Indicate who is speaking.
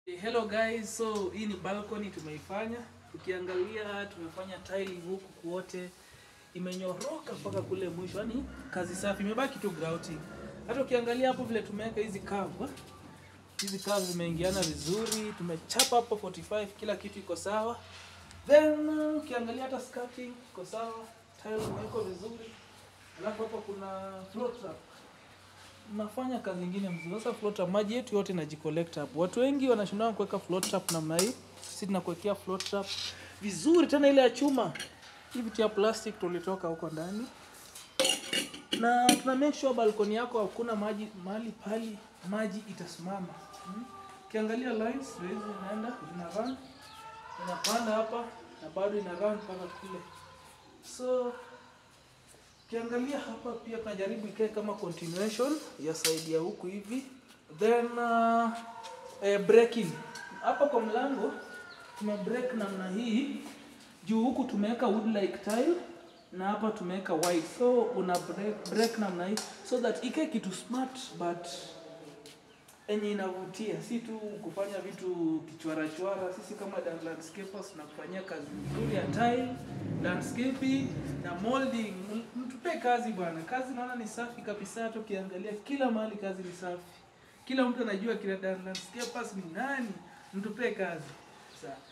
Speaker 1: Hello guys, so hii ni balcony tumeifanya. Ukiangalia tumefanya tiling huku kuote imenyoroka mpaka kule mwisho, yani kazi safi, imebaki tu grouting. Hata ukiangalia hapo vile tumeweka hizi curve, eh, hizi curve zimeingiana vizuri, tumechapa hapo 45, kila kitu iko sawa. Then uh, ukiangalia hata skirting iko sawa, tile imewekwa vizuri, alafu hapa kuna floor trap nafanya kazi nyingine mzuri. Sasa float trap, maji yetu yote inajicollect hapo. Watu wengi wanashindana kuweka float trap namna hii. Sisi tunakuwekea float trap vizuri, tena ile ya chuma. Hii vitu ya plastic tulitoka huko ndani, na tuna make sure balkoni yako hakuna maji mahali pali maji itasimama. Hmm? Ukiangalia lines ndio hizi zinaenda zina run inapanda hapa na bado ina run mpaka kule so Ukiangalia hapa pia tunajaribu ikae kama continuation ya side ya huku hivi. Then uh, eh, breaking. Hapa kwa mlango tume break namna hii. Juu huku tumeweka wood like tile na hapa tumeweka white. So una break, break namna hii so that ikae kitu smart but enye inavutia, si tu kufanya vitu kichwara chwara. Sisi kama Dan landscapers tunakufanyia kazi nzuri ya tile, landscaping na molding. Mtupe kazi bwana, kazi naona ni safi kabisa. Hata ukiangalia kila mahali kazi ni safi, kila mtu anajua kila Dan landscapers ni nani. Mtupe kazi sawa.